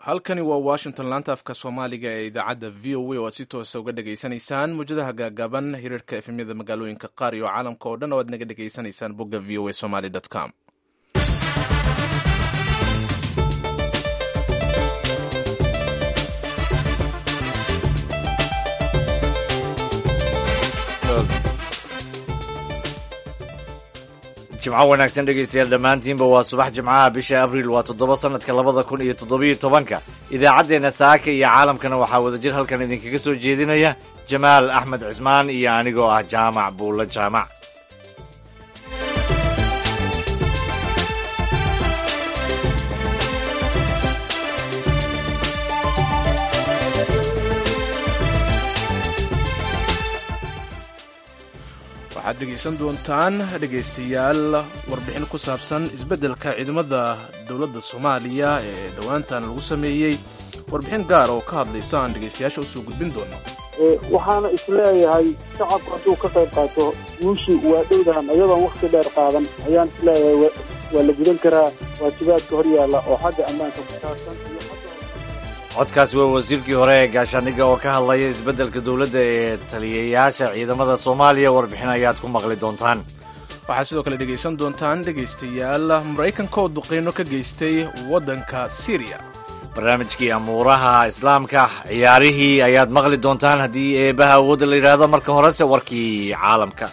halkani waa washington laanta afka soomaaliga ee idaacadda v o a oo aad si toosa uga dhegaysanaysaan muwjadaha gaagaaban hiriirka efemyada magaalooyinka qaar iyo caalamka oo dhan oo aad naga dhegaysanaysaan bogga v o a somaly com jimco wanaagsan dhegaystayaal dhammaantiinba waa subax jimcaha bisha abriil waa toddoba sanadka labada kun iyo toddobiyo tobanka idaacaddeenna saaka iyo caalamkana waxaa wadajir halkan idinkaga soo jeedinaya jamaal axmed cismaan iyo anigoo ah jaamac buulla jaamac waxaad dhegaysan doontaan dhegaystayaal warbixin ku saabsan isbeddelka ciidamada dowladda soomaaliya ee dhowaantan lagu sameeyey warbixin gaar oo ka hadlaysa aan dhegaystayaasha usoo gudbin doono waxaana isleeyahay shacabku hadduu ka qayb qaato guushii waa dhowdahan iyadoon wakhti dheer qaadan ayaan isleeyahay waa la gudan karaa waajibaadka hor yaalla oo xagga ammaanka ku saabsan iyo codkaasi waa wasiirkii hore ee gaashaaniga oo ka hadlaya isbeddelka dowladda ee taliyayaasha ciidamada soomaaliya warbixin ayaad ku maqli doontaan waxaad sidoo kale dhegaysan doontaan dhegaystayaal maraykanka oo duqeyno ka geystay waddanka syriya barnaamijkii amuuraha islaamka ciyaarihii ayaad maqli doontaan haddii eebaha awoodda la yidhaahdo marka horese warkii caalamka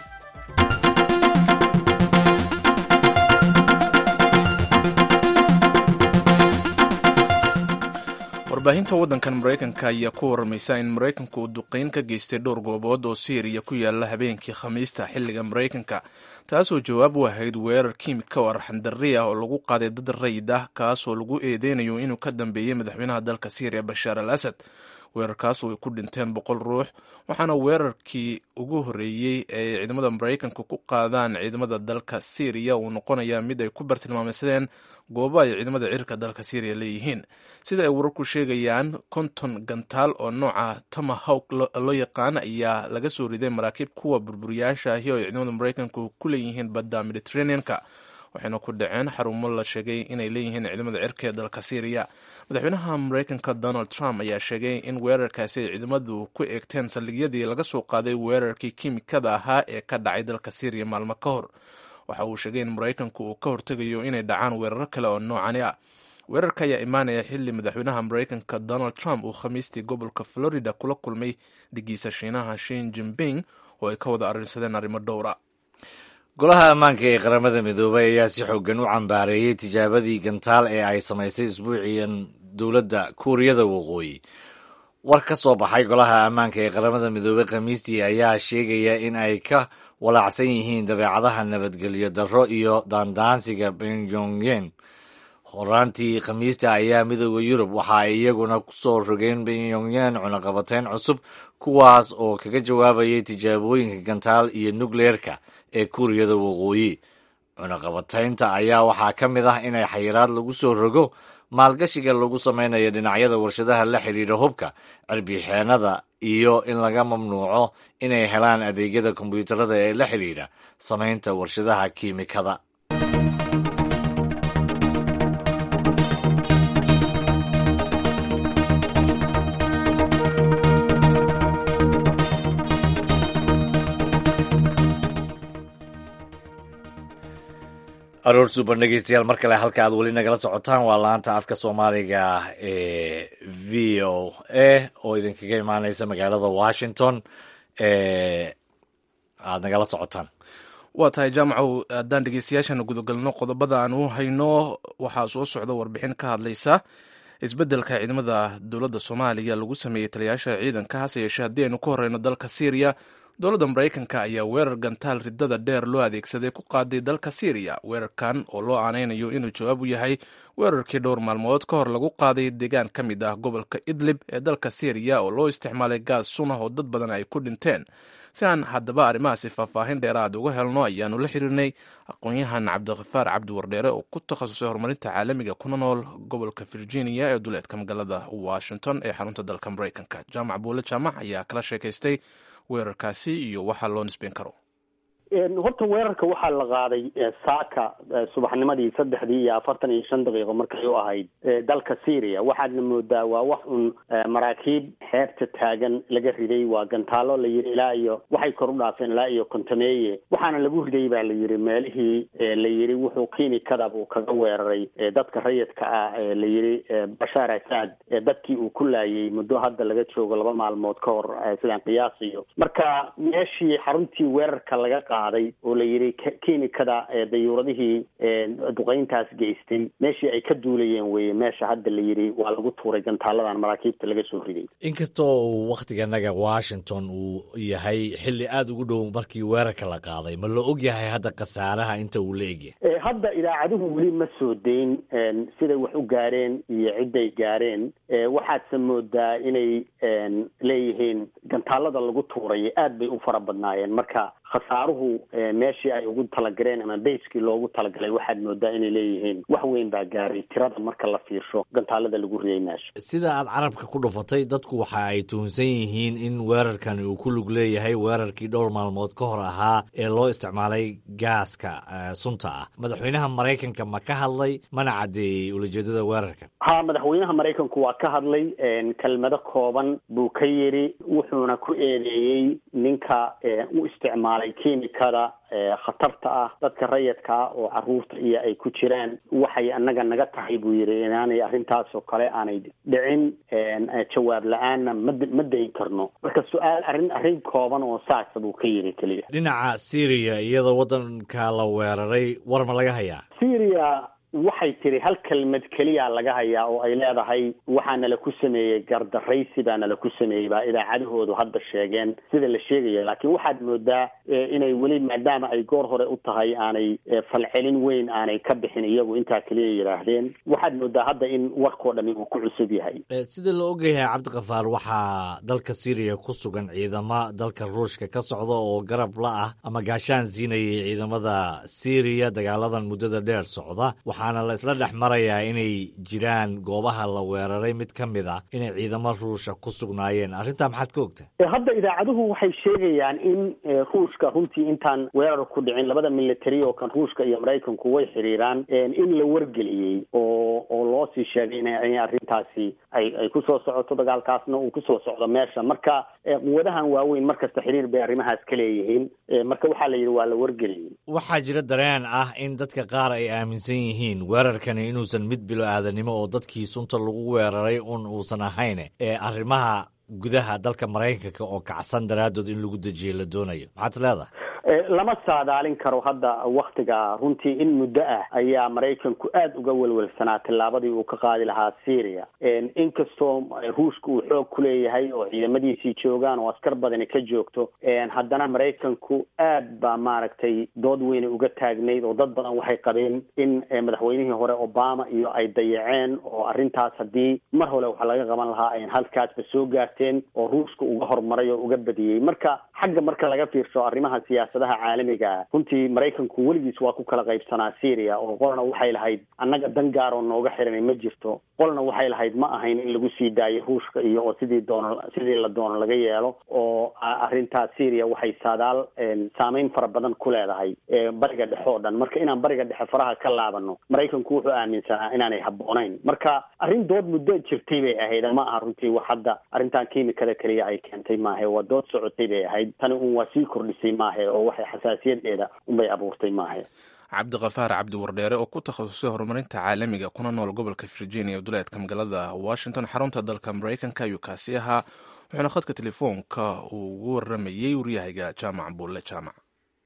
warbaahinta waddankan maraykanka ayaa ku warramaysa in maraykanku uu duqeyn ka geystay dhowr goobood oo syriya ku yaala habeenkii khamiista xilliga maraykanka taasoo jawaab u ahayd weerar kiimika oo arxandarri ah oo lagu qaaday dad rayid ah kaasoo lagu eedeynayo inuu ka dambeeyey madaxweynaha dalka syriya bashaar al asad weerarkaas oo ay ku dhinteen boqol ruux waxaana weerarkii ugu horreeyey ee ciidamada maraykanka ku qaadaan ciidamada dalka syriya uu noqonayaa mid ay ku bartilmaameysadeen goobo ay ciidamada cirka dalka syriya leeyihiin sida ay wararku sheegayaan konton gantaal oo nooca tomahawk loo yaqaan ayaa laga soo riday maraakiib kuwa burburiyaasha ahi oo ay ciidamada maraykanku ku leeyihiin badda mediterranean-ka waxayna ku dhaceen xarumo la sheegay inay leeyihiin ciidamada cirka ee dalka syriya madaxweynaha maraykanka donald trump ayaa sheegay in weerarkaasi ay ciidamadu ku eegteen saldhigyadii laga soo qaaday weerarkii kiimikada ahaa ee ka dhacay dalka syriya maalmo ka hor waxa uu sheegay in maraykanku uu ka hortegayo inay dhacaan weeraro kale oo noocani ah weerarka ayaa imaanaya xilli madaxweynaha maraykanka donald trump uu khamiistii gobolka florida kula kulmay dhigiisa shiinaha shin jimping oo ay ka wada arrinsadeen arrimo dhowra golaha ammaanka ee qaramada midoobay ayaa si xoogan u cambaareeyey tijaabadii gantaal ee ay samaysay isbuuciyan dowladda kuuriyada waqooyi war ka soo baxay golaha ammaanka ee qaramada midoobey khamiistii ayaa sheegaya in ay ka walaacsan yihiin dabeecadaha nabadgelyo darro iyo daandaansiga pyongyang horaantii khamiista ayaa midooda yurub waxa ay iyaguna kusoo rogeen pyongyang cunaqabateyn cusub kuwaas oo kaga jawaabayay tijaabooyinka gantaal iyo nukleerka ee kuuriyada waqooyi cunaqabateynta ayaa waxaa ka mid ah inay xayiraad lagu soo rogo maalgashiga lagu samaynayo dhinacyada warshadaha la xidhiidha hubka cirbixeenada iyo in laga mamnuuco inay helaan adeegyada kombiyuutarada ee la xidhiidha samaynta warshadaha kiimikada aroor suuban dhegeystayaal mar kale halka aad weli nagala socotaan waa laanta afka soomaaliga ee v o a oo idinkaga imaaneysa magaalada washington aad nagala socotaan waa tahay jaamacow haddaan dhegeystayaashana gudagalno qodobada aan u hayno waxaa soo socda warbixin ka hadlaysa isbeddelka ciidamada dowladda soomaaliya lagu sameeyey taliyayaasha ciidanka hase yeeshee haddii aynu ku horeyno dalka syriya dowladda maraykanka ayaa weerar gantaal ridada dheer loo adeegsaday ku qaaday dalka syriya weerarkan oo loo aaneynayo inuu jawaab u yahay weerarkii dhowr maalmood ka hor lagu qaaday deegaan ka mid ah gobolka idlib ee dalka syriya oo loo isticmaalay gaas sunah oo dad badan ay ku dhinteen si aan haddaba arrimahaasi faahfaahin dheeraad uga helno ayaanu la xiriirnay aqoon-yahan cabdikhafaar cabdi wardheere oo ku takhasusay horumarinta caalamiga kuna nool gobolka virginia ee duleedka magaalada washington ee xarunta dalka maraykanka jaamac buule jaamac ayaa kala sheekaystay weerarkaasi iyo waxaa loo nisbeyn karo horta weerarka waxaa la qaaday saaka subaxnimadii saddexdii iyo afartan iyo shan daqiiqo markay u ahayd dalka syria waxaadna moodaa waa wax un maraakiib xeebta taagan laga riday waa gantaalo la yidhi ilaa iyo waxay kor u dhaafeen ilaa iyo kontameeye waxaana lagu riday baa la yidhi meelihii la yidhi wuxuu kiimikada buu kaga weeraray dadka rayidka ah ee la yidhi bashaar asad dadkii uu ku laayay muddo hadda laga joogo laba maalmood ka hor sidaan qiyaasayo marka meeshii xaruntii weerarka laga qaaday oo la yidhi kiimikada dayuuradihii duqeyntaas geystay meeshii ay ka duulayeen weye meesha hadda la yidhi waa lagu tuuray gantaaladan maraakiibta laga soo riday inkastoo uu wakhtiganaga washington uu yahay xilli aada ugu dhow markii weerarka la qaaday ma la og yahay hadda khasaaraha inta uu la egyahay hadda idaacaduhu weli ma soo dayn siday wax u gaareen iyo cidday gaareen waxaadse moodaa inay leeyihiin gantaalada lagu tuuray aad bay u fara badnaayeen marka khasaaruhu meeshii ay ugu talagareen ama bayskii loogu talagalay waxaad moodaa inay leeyihiin wax weyn baa gaaray tirada marka la fiirsho gantaalada lagu riyay meesha sida aad carabka ku dhufatay dadku waxa ay tuhunsan yihiin in weerarkani uu ku lug leeyahay weerarkii dhowr maalmood ka hor ahaa ee loo isticmaalay gaaska sunta ah madaxweynaha maraykanka ma ka hadlay mana caddeeyey ulajeedada weerarkan ha madaxweynaha maraykanku waa ka hadlay kelmado kooban buu ka yidhi wuxuuna ku eedeeyey ninka u isticmaalay kiimikada khatarta ah dadka rayidka ah oo caruurta iyo ay ku jiraan waxay annaga naga tahay buu yidhi inaanay arrintaas oo kale aanay dhicin jawaab la-aanna ma ma dayn karno marka su-aal arrin arrin kooban oo saasa buu ka yidhi keliya dhinaca syria iyadoo waddanka la weeraray war ma laga hayaa syria waxay tiri hal kelmad keliya laga hayaa oo ay leedahay waxaa nala ku sameeyey gardaraysi baa nala ku sameeyey baa idaacadahoodu hadda sheegeen sida la sheegaya laakiin waxaad moodaa inay weli maadaama ay goor hore u tahay aanay falcelin weyn aanay ka bixin iyagu intaa keliya yidhaahdeen waxaad moodaa hadda in warkoo dhami uu ku cusub yahay sida la ogyahay cabdikafaar waxaa dalka syriya ku sugan ciidamo dalka ruushka ka socda oo garab la ah ama gaashaan siinayay ciidamada syriya dagaaladan muddada dheer socda waxaana la isla dhex marayaa inay jiraan goobaha la weeraray mid ka mid ah inay ciidamo ruusha ku sugnaayeen arrintaa maxaad ka ogta hadda idaacaduhu waxay sheegayaan in ruushka runtii intaan weerar ku dhicin labada military oo kan ruushka iyo maraykanku way xiriiraan in la wargeliyey oo oo loo sii sheegay in arrintaasi ay ay kusoo socoto dagaalkaasna uu kusoo socdo meesha marka quwadahan waaweyn markasta xiriir bay arrimahaas ka leeyihiin marka waxaa la yidhi waa la wargeliyey waxaa jira dareen ah in dadka qaar ay aaminsan yihiin weerarkani inuusan mid bilo aadanimo oo dadkii sunta lagu weeraray un uusan ahayn ee arrimaha gudaha dalka maraykanka oo kacsan daraaddood in lagu dejiyo la doonayo maxaad is leedahay lama saadaalin karo hadda waktiga runtii in muddo ah ayaa maraykanku aada uga welwelsanaa tillaabadii uu ka qaadi lahaa syria inkastoo ruushka uu xoog ku leeyahay oo ciidamadiisii joogaan oo askar badani ka joogto haddana maraykanku aad baa maaragtay dood weyne uga taagnayd oo dad badan waxay qabeen in madaxweynihii hore obama iyo ay dayaceen oo arrintaas haddii mar hore waxa laga qaban lahaa ayn halkaasba soo gaarteen oo ruushka uga horumaray oo uga badiyey marka xagga marka laga fiirsho arrimaha siyaasadaha caalamiga ah runtii maraykanku weligiis waa ku kala qaybsanaa syria oo qolna waxay lahayd annaga dan gaar oo nooga xiranay ma jirto qolna waxay lahayd ma ahayn in lagu sii daayo ruushka iyo oo sidii doono sidii la doono laga yeelo oo arrintaas syria waxay saadaal saameyn fara badan ku leedahay bariga dhexe oo dhan marka inaan bariga dhexe faraha ka laabano maraykanku wuxuu aaminsanaa inaanay habboonayn marka arrin dood muddo jirtay bay ahayd ma aha runtii wax hadda arrintan kiimikada keliya ay keentay maahe waa dood socotay bay ahayd tani un waa sii kordhisay maahe oo waxay xasaasiyadeeda unbay abuurtay maahe cabdikafaar cabdi wardheere oo ku takhasusay horumarinta caalamiga kuna nool gobolka virginia duleedka magaalada washington xarunta dalka maraykanka ayuu kaasi ahaa wuxuuna khadka telefoonka uu ugu waramayey waryahayga jaamac buulle jaamac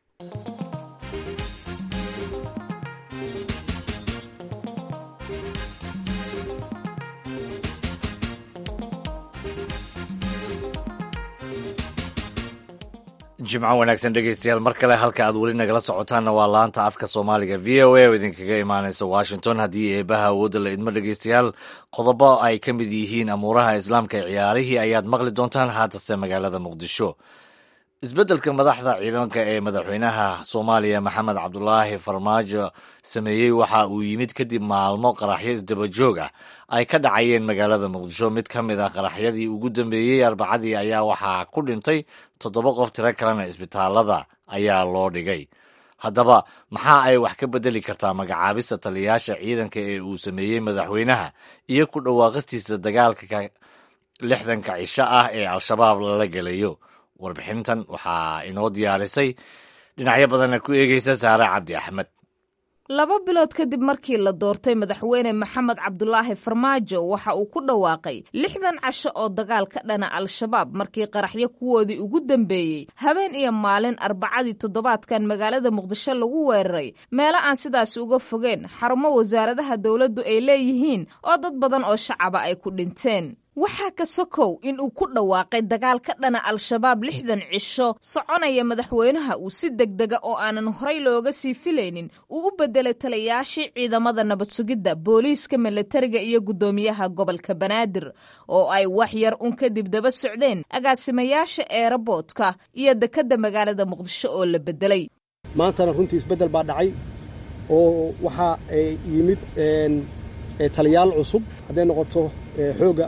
jimco wanaagsan dhegeystayaal mar kale halka aad weli nagala socotaanna waa laanta afka soomaaliga v o a oo idinkaga imaaneysa washington haddii eebaha awoodda la idmo dhegeystayaal qodobo ay ka mid yihiin amuuraha islaamka ee ciyaarihii ayaad maqli doontaan haatase magaalada muqdisho isbeddelka madaxda ciidanka ee madaxweynaha soomaaliya maxamed cabdulaahi farmaajo sameeyey waxa uu yimid kadib maalmo qaraxyo isdabajoog ah ay ka dhacayeen magaalada muqdisho mid ka mid ah qaraxyadii ugu dambeeyey arbacadii ayaa waxaa ku dhintay toddoba qof tiro kalena isbitaalada ayaa loo dhigay haddaba maxaa ay wax ka beddeli kartaa magacaabista taliyayaasha ciidanka ee uu sameeyey madaxweynaha iyo ku dhawaaqistiisa dagaalka lixdanka cisho ah ee al-shabaab lala gelayo warbixintan waxaa inoo diyaarisay dhinacyo badanna ku eegeysa saare cabdi axmed laba bilood kadib markii la doortay madaxweyne maxamed cabdulaahi farmaajo waxa uu ku dhawaaqay lixdan casho oo dagaal ka dhana al-shabaab markii qaraxyo kuwoodii ugu dambeeyey habeen iyo maalin arbacadii toddobaadkan magaalada muqdisho lagu weeraray meelo aan sidaasi uga fogeen xarumo wasaaradaha dowladdu ay leeyihiin oo dad badan oo shacaba ay ku dhinteen waxaa ka sokow in uu ku dhawaaqay dagaal ka dhana al-shabaab lixdan cisho soconaya madaxweynaha uu si degdega oo aanan horay looga sii filaynin uu u bedelay taliyayaashii ciidamada nabad sugidda booliiska milatariga iyo guddoomiyaha gobolka banaadir oo ay wax yar un kadib daba socdeen agaasimayaasha eeraboodka iyo dekedda magaalada muqdisho oo la bedelay maantana runtii isbeddel baa dhacay oo waxaa yimid taliyaal cusub hadday noqoto xoogga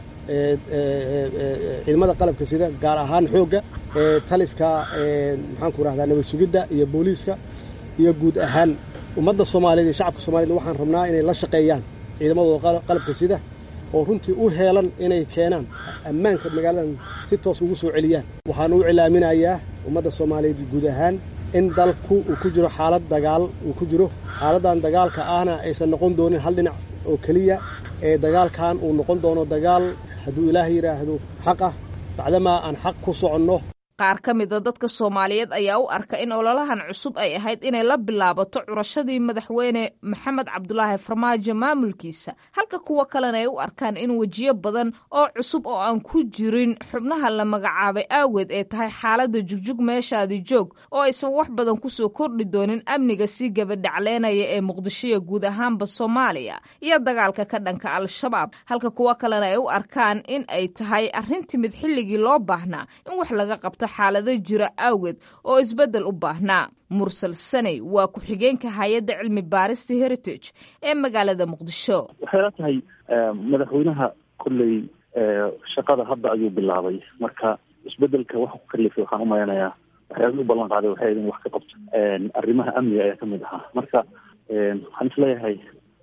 ciidamada qalabka sida gaar ahaan xoogga taliska maxaanku rahdaa nabad sugidda iyo booliiska iyo guud ahaan ummadda soomaaliyeed iyo shacabka soomaaliyed waxaan rabnaa inay la shaqeeyaan ciidamadooda qalabka sida oo runtii u heelan inay keenaan ammaanka magaaladan si toos ugu soo celiyaan waxaan u cilaaminayaa ummadda soomaaliyeed guud ahaan in dalku uu ku jiro xaalad dagaal uu ku jiro xaaladdan dagaalka ahna aysan noqon doonin hal dhinac oo keliya ee dagaalkan uu noqon doono dagaal hadduu ilaahay yidhaahdo xaq ah bacdamaa aan xaq ku soconno qaar ka mida dadka soomaaliyeed ayaa u arka in ololahan cusub ay ahayd inay la bilaabato curashadii madaxweyne maxamed cabdulaahi farmaajo maamulkiisa halka kuwa kalena ay u arkaan in wejiyo badan oo cusub oo aan ku jirin xubnaha la magacaabay aageed ay tahay xaaladda jugjug meeshaadii joog oo aysan wax badan kusoo kordhi doonin amniga sii gabadhacleynaya ee muqdishoya guud ahaanba soomaaliya iyo dagaalka ka dhanka al-shabaab halka kuwa kalena ay u arkaan in ay tahay arrin timid xilligii loo baahnaa in wax laga qabto xaalado jira awgeed oo isbeddel u baahnaa mursal saney waa ku-xigeenka hay-adda cilmi baarista heritage ee magaalada muqdisho waxay la tahay madaxweynaha kolley shaqada hadda ayuu bilaabay marka isbedelka waxa ku kalifay waxaan umaleynayaa waxyaabihii u ballan qaaday waxay in wax ka qabto arrimaha amniga ayaa kamid ahaa marka waxaan isleeyahay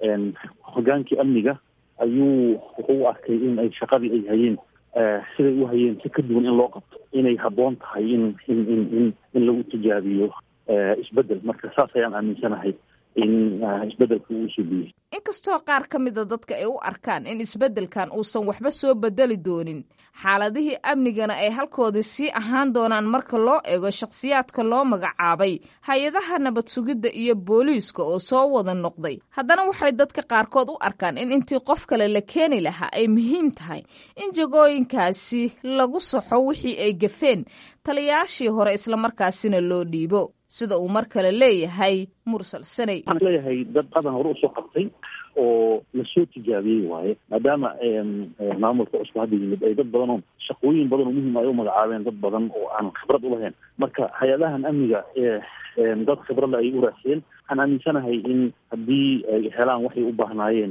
hogaankii amniga ayuu wuxuu u arkay in ay shaqadii ay hayeen siday u hayeen si ka duwan in loo qabto inay habboon tahay in in in in in lagu tijaabiyo isbedel marka saas ayaan aaminsanahay in isbedelka uu suubiyey inkastoo qaar ka mida dadka ay u arkaan in isbeddelkan uusan waxba soo bedeli doonin xaaladihii amnigana ay halkoodii sii ahaan doonaan marka loo eego shakhsiyaadka loo magacaabay hay-adaha nabad sugidda iyo booliiska oo soo wada noqday haddana waxay dadka qaarkood u arkaan in intii qof kale la keeni lahaa ay muhiim tahay in jagooyinkaasi lagu saxo wixii ay gafeen taliyayaashii hore islamarkaasina loo dhiibo sida uu mar kale leeyahay mursal saney waxaan leeyahay dad qadan hore usoo qabtay oo lasoo tijaabiyey waaye maadaama maamulka cusub hadda yimid ay dad badan oo shaqooyin badan oo muhiim ay u magacaabeen dad badan oo aan khibrad ulahayn marka hay-adahan amniga dad khibradle ay u raasiyeen waxaan aaminsanahay in haddii ay helaan waxay u baahnaayeen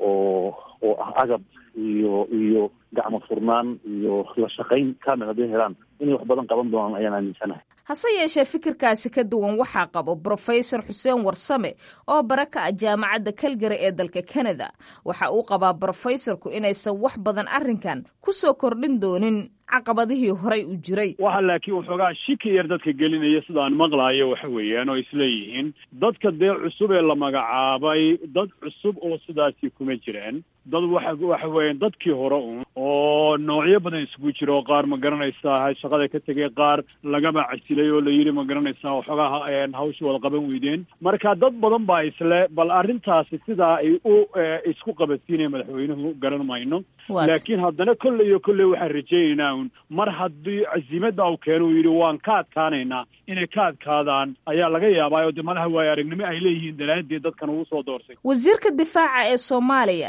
oo oo ah agab iyo iyo gacmo furnaan iyo la shaqayn kamil hadday helaan inay wax badan qaban doonaan ayaan aaminsanahay hase yeeshee fikirkaasi ka duwan waxaa qabo brofesor xuseen warsame oo bara ka ah jaamacadda kalgari ee dalka kanada waxa uu qabaa brofesorku inaysan wax badan arrinkan ku soo kordhin doonin caqabadihii horay u jiray waxa laakiin waxoogaa shiki yar dadka gelinaya sidaan maqlaayo waxa weeyaan oo isleeyihiin dadka dee cusub ee la magacaabay dad cusub oo sidaasi kuma jiraan dad waxa waxa weeyaan dadkii hore un oo noocyo badan isugu jira oo qaar ma garanaysaa shaqada ka tegay qaar lagaba casilay oo la yidhi ma garanaysaa waxoogaa hawsha wada qaban weydeen marka dad badan baa isle bal arrintaasi sidaa ay u isku qabadsiinaya madaxweynuhu garan mayno laakiin haddana kolley iyo kolley waxaan rajaynaynaa un mar haddii casiimadda uu keeno uu yidhi waan ka adkaanaynaa inay ka adkaadaan ayaa laga yaabaa oo de madaxa waayo aragnimo ay leeyihiin daraaddeed dadkan ugu soo doorsay wasiirka difaaca ee soomaaliya ee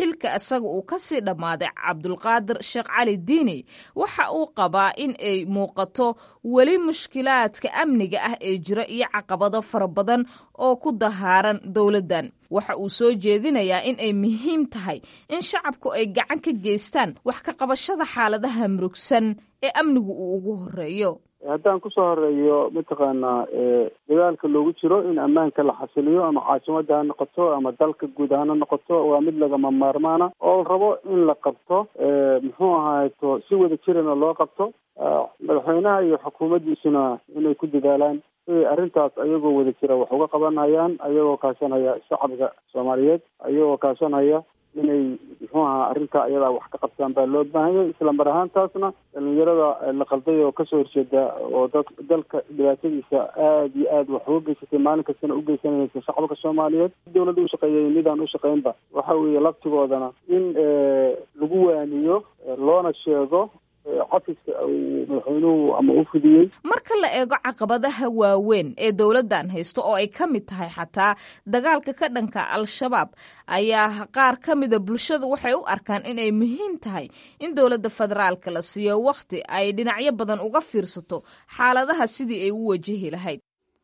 xilka isaga uu kasii dhammaaday cabdulqaadir sheekh cali diini waxa uu qabaa in ay muuqato weli mushkilaadka amniga ah ee jira iyo caqabado fara badan oo ku dahaaran dowladdan waxa uu soo jeedinayaa in ay muhiim tahay in shacabku ay gacan ka geystaan wax ka qabashada xaaladaha murugsan ee amnigu uu ugu horeeyo haddaan kusoo horeeyo mataqaanaa dagaalka loogu jiro in ammaanka la xasiliyo ama caasimada ha noqoto ama dalka guud ahaan ha noqoto waa mid lagama maarmaana oo la rabo in la qabto muxuu ahaato si wada jirana loo qabto madaxweynaha iyo xukuumaddiisuna inay ku dadaalaan arrintaas ayagoo wada jira wax uga qabanayaan ayagoo kaashanaya shacabka soomaaliyeed ayagoo kaashanaya inay muxuu ahaa arrintaa ayadaa wax ka qabtaan baa loo baahanyay isla mar ahaantaasna dhalinyarada la qalday oo kasoo horjeeda oo da dalka dhibaatadiisa aada iyo aad wax uga geysatay maalin kastana u geysanaysa shacabka soomaaliyeed dowladda ushaqeeyay midaan ushaqeynba waxa weeye laftigoodana in lagu waaniyo loona sheego cafiska uu madaxweynuhu ama u fidiyey marka la eego caqabadaha waaweyn ee dowladdan haysto oo ay ka mid tahay xataa dagaalka ka dhanka al-shabaab ayaa qaar ka mida bulshadu waxay u arkaan inay muhiim tahay in dowladda federaalka la siiyo wakhti ay dhinacyo badan uga fiirsato xaaladaha sidii ay u wajahi lahayd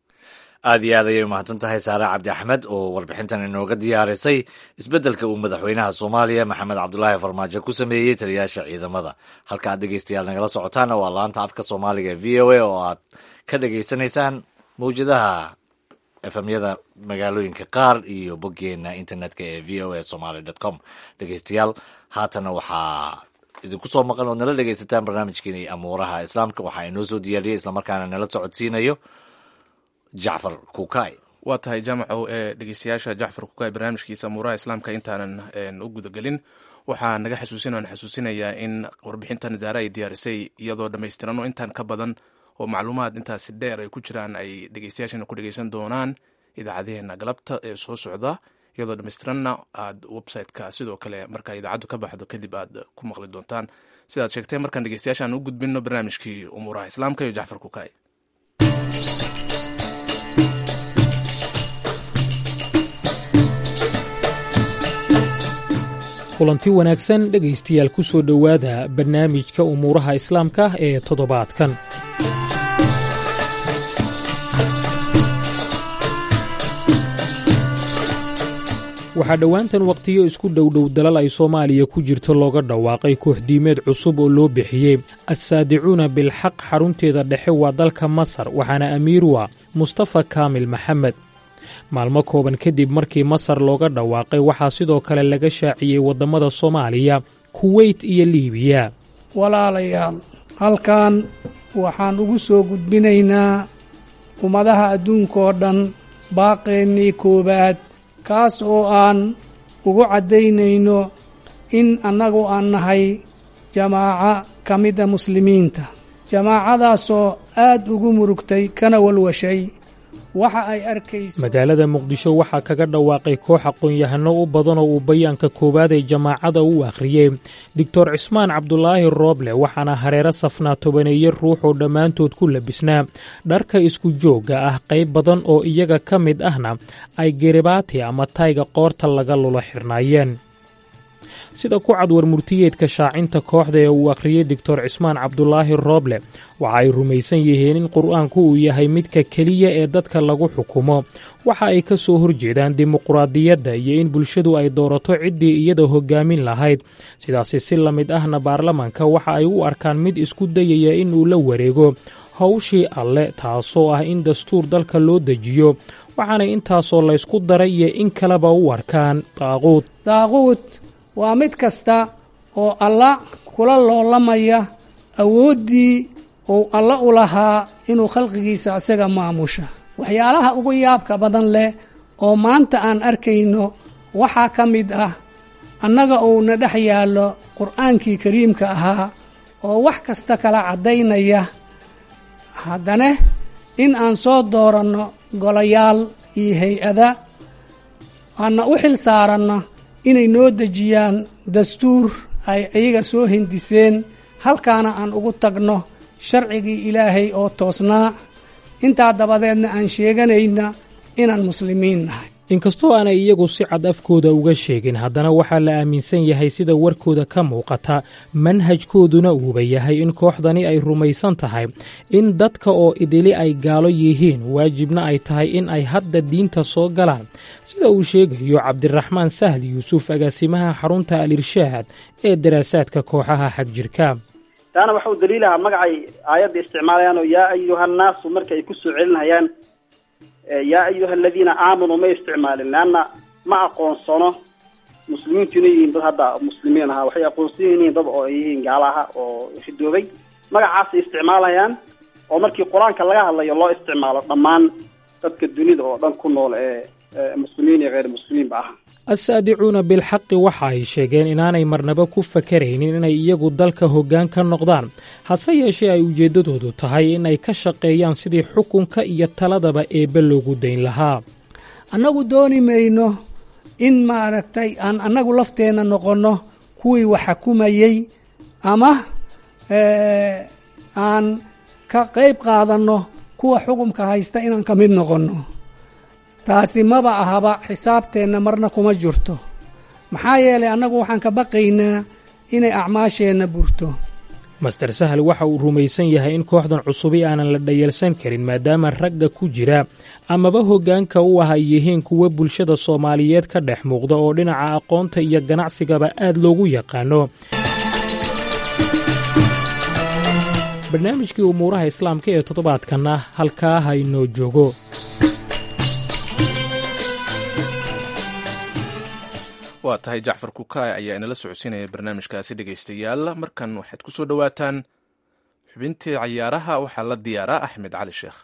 aad iyo aad ayay umahadsan tahay saare cabdi axmed oo warbixintan inooga diyaarisay isbeddelka uu madaxweynaha soomaaliya maxamed cabdulaahi farmaajo ku sameeyey taliyaasha ciidamada halka aad dhegeystayaal nagala socotaana waa laanta afka soomaaliga e v o a oo aad ka dhegeysanaysaan mawjadaha efemyada magaalooyinka qaar iyo boggeena internetka ee v o a somaly dot com dhegeystayaal haatana waxaa idinku soo maqan ood nala dhegeysataan barnaamijkeeni amuuraha islaamka waxaa inoo soo diyaariyey islamarkaana nala socodsiinayo jacfar kukay waa tahay jaamacow ee dhegeystayaasha jacfar kukay barnaamijkiisa amuuraha islaamka intaanan u gudagelin waxaa naga xasuusin oan xasuusinayaa in warbixintan zaare ay diyaarisay iyadoo dhammaystiran oo intaan ka badan oo macluumaad intaasi dheer ay ku jiraan ay dhegeystayaashana ku dhegeysan doonaan idaacadeheena galabta ee soo socda iyadoo dhammaystiranna aad website-ka sidoo kale marka idaacaddu ka baxdo kadib aad ku maqli doontaan sidaad sheegtee markaan dhegeystayaashaan u gudbino barnaamijkii umuuraha islaamka iyo jacfar kukay kulanti wanaagsan dhegaystayaal ku soo dhowaada barnaamijka umuuraha islaamka ee toddobaadkan waxaa dhowaantan wakhtiyo isku dhowdhow dalal ay soomaaliya ku jirto looga dhawaaqay kooxdiimeed cusub oo loo bixiyey assaadicuuna bilxaq xarunteeda dhexe waa dalka masar waxaana amiir waa mustafa kaamil maxamed maalmo kooban kadib markii masar looga dhawaaqay waxaa sidoo kale laga shaaciyey waddamada soomaaliya kuweyt iyo liibiya walaalayaal halkan waxaan ugu soo gudbinaynaa ummadaha adduunkaoo dhan baaqeennii koowaad kaas oo aan ugu caddaynayno in annagu aan nahay jamaaco ka mida muslimiinta jamaacadaasoo aad ugu murugtay kana walwashay waxa ay arkayso magaalada muqdisho waxaa kaga dhawaaqay koox aqoon-yahano u badan oo uu bayaanka koowaad ee jamaacada u akhriyey doctor cismaan cabdulaahi rooble waxaana hareero safnaa tobaneeye ruux oo dhammaantood ku labisnaa dharka isku joogga ah qayb badan oo iyaga ka mid ahna ay geribaati ama tayga qoorta laga lulo xirnaayeen sida ku cad warmurtiyeedka shaacinta kooxda ee uu akhriyey doctor cismaan cabdulaahi rooble waxa ay rumaysan yihiin in qur-aanku uu yahay midka keliya ee dadka lagu xukumo waxa ay ka soo horjeedaan dimuquraadiyadda iyo in bulshadu ay doorato ciddii iyada hogaamin lahayd sidaasi si la mid ahna baarlamanka waxa ay u arkaan mid isku dayaya inuu la wareego howshii alle taasoo ah in dastuur dalka loo dejiyo waxaanay intaasoo laysku daray iyo in kaleba u arkaan daaquud daaquud waa mid kasta oo alla kula loolamaya awooddii uu alla u lahaa inuu khalqigiisa isaga maamusha waxyaalaha ugu yaabka badan leh oo maanta aan arkayno waxaa ka mid ah annaga uuna dhex yaallo qur'aankii kariimka ahaa oo wax kasta kala caddaynaya haddana in aan soo dooranno golayaal iyo hay-ada aanna u xil saaranno inay noo dejiyaan dastuur ay iyaga soo hindiseen halkaana aan ugu tagno sharcigii ilaahay oo toosnaa intaa dabadeedna aan sheeganayna inaan muslimiin nahay inkastoo aanay iyagu si cad afkooda uga sheegin haddana waxaa la aaminsan yahay sida warkooda ka muuqata manhajkooduna uuba yahay in kooxdani ay rumaysan tahay in dadka oo idili ay gaalo yihiin waajibna ay tahay in ay hadda diinta soo galaan sida uu sheegayo cabdiraxmaan sahli yuusuf agaasimaha xarunta al-irshaad ee daraasaadka kooxaha xagjirka taana waxa uu daliilahaa magacay aayadda isticmaalayaan oo yaa ayuhannaasu marka ay ku soo celinayaan yaa ayuha aladiina aamanuu ma isticmaalin leanna ma aqoonsano muslimiintu inay yihiin dad hadda muslimiin ahaa waxay aqoonsan yihiin dad oo ay yihiin gaala aha oo ridoobay magacaasay isticmaalayaan oo markii qur-aanka laga hadlayo loo isticmaalo dhammaan dadka dunida oo dhan ku nool ee muslimiin iyo hayr muslimiinba ah assaadicuuna bilxaqi waxa ay sheegeen inaanay marnaba ku fakaraynin inay iyagu dalka hoggaan ka noqdaan hase yeeshee ay ujeeddadoodu tahay in ay ka shaqeeyaan sidii xukunka iyo taladaba eebbe loogu dayn lahaa annagu dooni mayno in maaragtay aan annagu lafteenna noqonno kuwii wax xukumayey ama aan ka qayb qaadanno kuwa xukumka haysta inaan ka mid noqonno taasi maba ahaba xisaabteenna marna kuma jirto maxaa yeelay annagu waxaan ka baqaynaa inay acmaasheenna burto master sahal waxa uu rumaysan yahay in kooxdan cusubi aanan la dhayalsan karin maadaama ragga ku jira amaba hoggaanka u ah ay yihiin kuwa bulshada soomaaliyeed ka dhex muuqda oo dhinaca aqoonta iyo ganacsigaba aad loogu yaqaano barnaamijkii umuuraha islaamka ee toddobaadkanna halkaa haynoo joogo waa tahay jacfar kukaay ayaa inala socodsiinaya barnaamijkaasi dhegaystayaal markan waxaad ku soo dhowaataan xubintii cayaaraha waxaa la diyaaraa axmed cali sheekh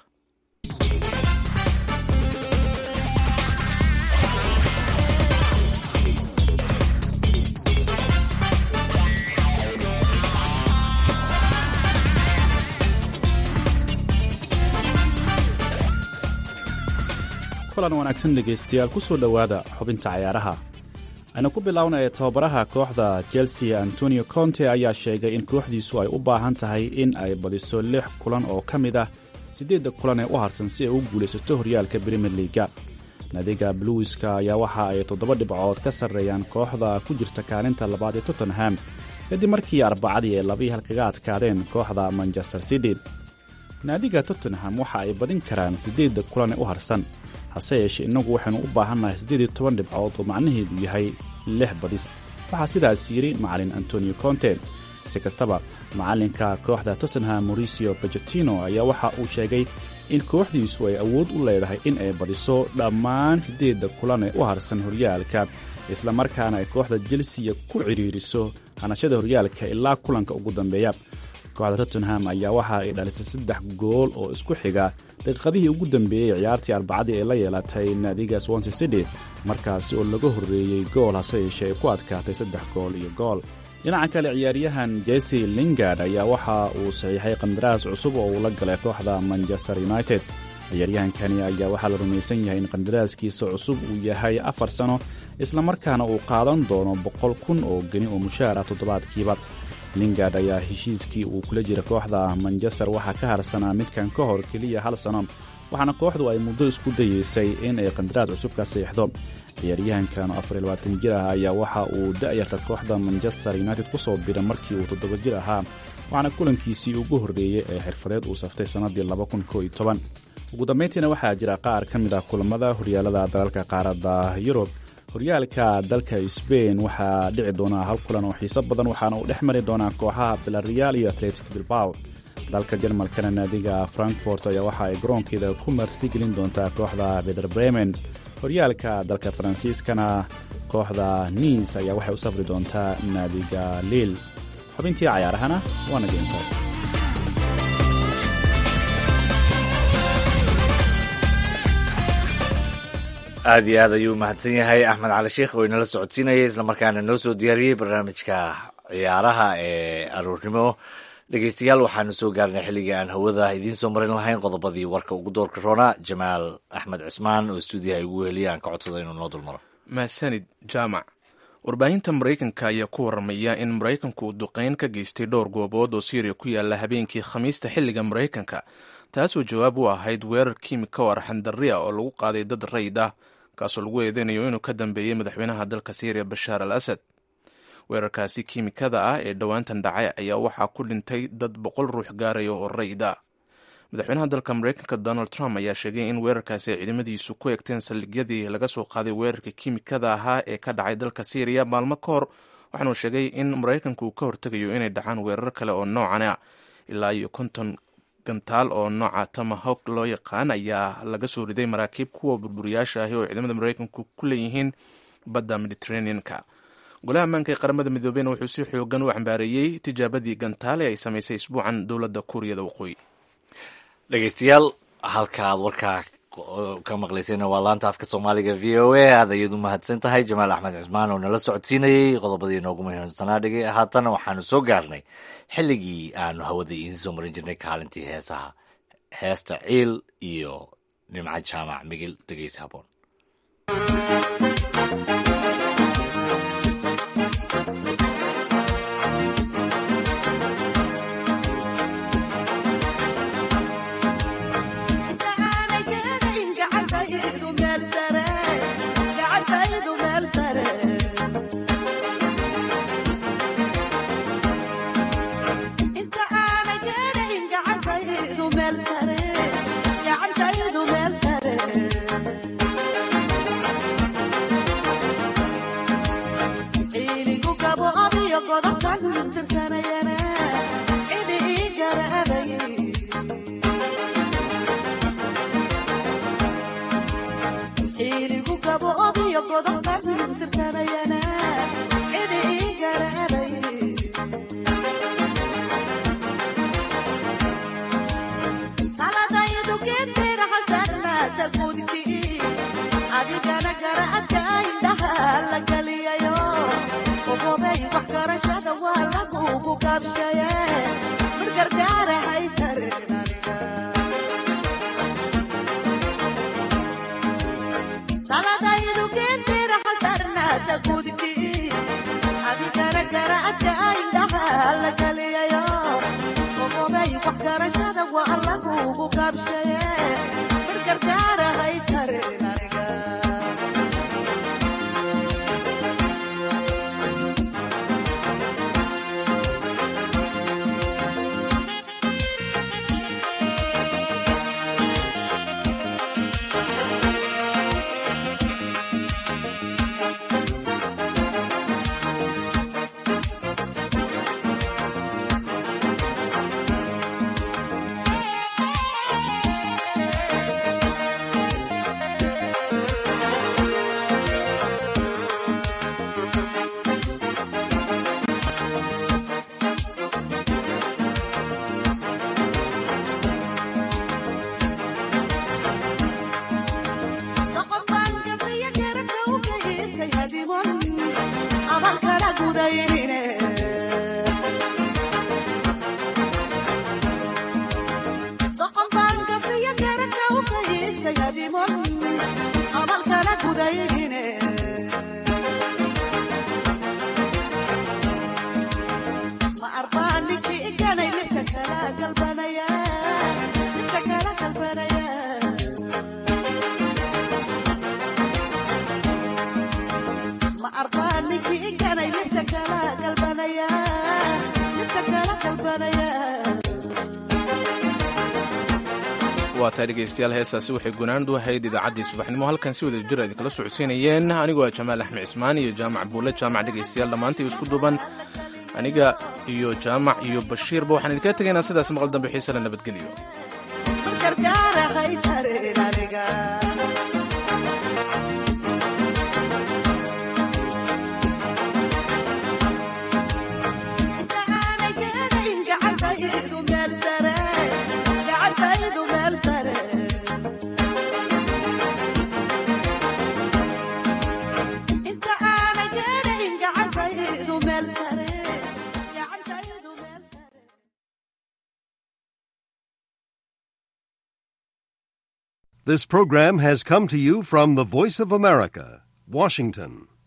kulan wanaagsan dhegaystayaal ku soo dhowaada xubinta cayaaraha aynu ku bilownaya tababaraha kooxda chelsea antonio conte ayaa sheegay in kooxdiisu ay u baahan tahay in ay badiso lix kulan oo ka mid ah siddeedda kulan ee u harsan si ay u guulaysato horyaalka brimier liiga naadiga bluiska ayaa waxa ay toddoba dhibcood ka sarreeyaan kooxda ku jirta kaalinta labaad ee tottenham kadib markii arbacadii ay labii hal kaga adkaadeen kooxda manchester city naadiga tottenham waxa ay badin karaan siddeedda kulan ee u harsan hase yeeshee innagu waxaynu u baahannahay siddeed iyo toban dhibcood oo macnaheedu yahay lix badis waxaa sidaas yidhi macalin antonio conte si kastaba macalinka kooxda tottenham mauricio bajetino ayaa waxa uu sheegay in kooxdiisu ay awood u leedahay in ay badiso dhammaan siddeedda kulan ee u harsan horyaalka islamarkaana ay kooxda jelsiya ku cidhiiriso hanashada horyaalka ilaa kulanka ugu dambeeya kooxda tottenham ayaa waxa ay dhalisay saddex gool oo isku xiga daqiiqadihii ugu dambeeyey ciyaartii arbacadii ee la yeelatay naadiga swanse city markaasi oo laga horreeyey gool hase yeeshee ay ku adkaatay saddex gool iyo gool dhinaca kale ciyaaryahan jesse lingard ayaa waxa uu saxiixay qandaraas cusub oo uu la galay kooxda manchester united ciyaaryahankani ayaa waxaa la rumaysan yahay in qandaraaskiisa cusub uu yahay afar sano islamarkaana uu qaadan doono boqol kun oo geni oo mushaar ah toddobaadkiiba lingard ayaa heshiiskii uu kula jira kooxda manchester waxaa ka harsanaa midkan ka hor keliya hal sano waxaana kooxdu ay muddo isku dayeysay in ay qandaraas cusub ka siixdo ciyaaryahankan afarilabaatan jir ah ayaa waxa uu da'yarta kooxda manchester united ku soo bira markii uu toddoba jir ahaa waxaana kulankiisii ugu horreeyey ee xirfadeed uu saftay sannaddii ugu dambayntiina waxaa jira qaar ka mid ah kulamada horyaalada dalalka qaaradda yurub horyaalka dalka sbain waxaa dhici doonaa hal kulan oo xiiso badan waxaana uu dhex mari doonaa kooxaha villarreal iyo atletic bilbao dalka jarmalkana naadiga frankfort ayaa waxa ay garoonkeeda ku martigelin doontaa kooxda beder bremen horyaalka dalka faransiiskana kooxda niis ayaa waxay u safri doontaa naadiga liil xubintii cayaarahana waana geentaas aad iyo aad ayuu mahadsan yahay axmed cali sheikh oo inala socodsiinayay islamarkaana noo soo diyaariyey barnaamijka ciyaaraha ee aroornimo dhegeystayaal waxaanu soo gaarnay xilligii aan hawada idiin soo marin lahayn qodobadii warka ugu doorka roona jamaal axmed cismaan oo stuudiyaha igu weheliya aan ka codsada inuu noo dulmaro mahadsanid jaamac warbaahinta maraykanka ayaa ku waramaya in maraykanku uu duqeyn ka geystay dhowr goobood oo syriya ku yaala habeenkii khamiista xilliga maraykanka taasoo jawaab u ahayd weerar kiimika oo arxandarri ah oo lagu qaaday dad rayd ah kaasoo lagu eedeynayo inuu ka dambeeyey madaxweynaha dalka syriya bashaar al asad weerarkaasi kiimikada ah ee dhowaantan dhacay ayaa waxaa ku dhintay dad boqol ruux gaaraya oo rayda madaxweynaha dalka mareykanka donald trump ayaa sheegay in weerarkaasi ay ciidamadiisu ku egteen saldhigyadii laga soo qaaday weerarka kiimikada ahaa ee ka dhacay dalka syriya maalmo ka hor waxaanuu sheegay in maraykanku uu ka hortegayo inay dhacaan weerar kale oo noocan ah ilaa iyo konton gantaal oo nooca tomahawk loo yaqaan ayaa laga soo riday maraakiib kuwa burburiyaasha ahi oo ciidamada maraykanku ku leeyihiin badda mediterranean-ka golaha ammaanka ee qaramada midoobeyna wuxuu si xoogan u cambaareeyey tijaabadii gantaale ay samaysay isbuucan dowladda kuuriyada waqooyi dhegeystayaal halka aad warkaa ka maqlaysayna waa laanta afka soomaaliga v o a aad ayaad u mahadsan tahay jamaal axmed cismaan oo nala socodsiinayey qodobadii noogu muhiimsanaa dhege haatana waxaanu soo gaarnay xilligii aanu hawada idiin soo marin jirnay kaalintii heesaha heesta ciil iyo nimco jaamac migil dhegeysa haboon waa tahay dhegeystayaal heestaasi waxay gunaandu ahayd idaacaddii subaxnimo halkan si wada jir idinkala socodsiinayeen anigoo ah jamaal axmed cismaan iyo jaamac buule jaamac dhegeystayaal dhammaantay isku duuban aniga iyo jaamac iyo bashiirba waxaan idinkaga tegaynaa sidaas maqal dambe xiise la nabadgeliyo This program has come to you from the Voice of America, Washington.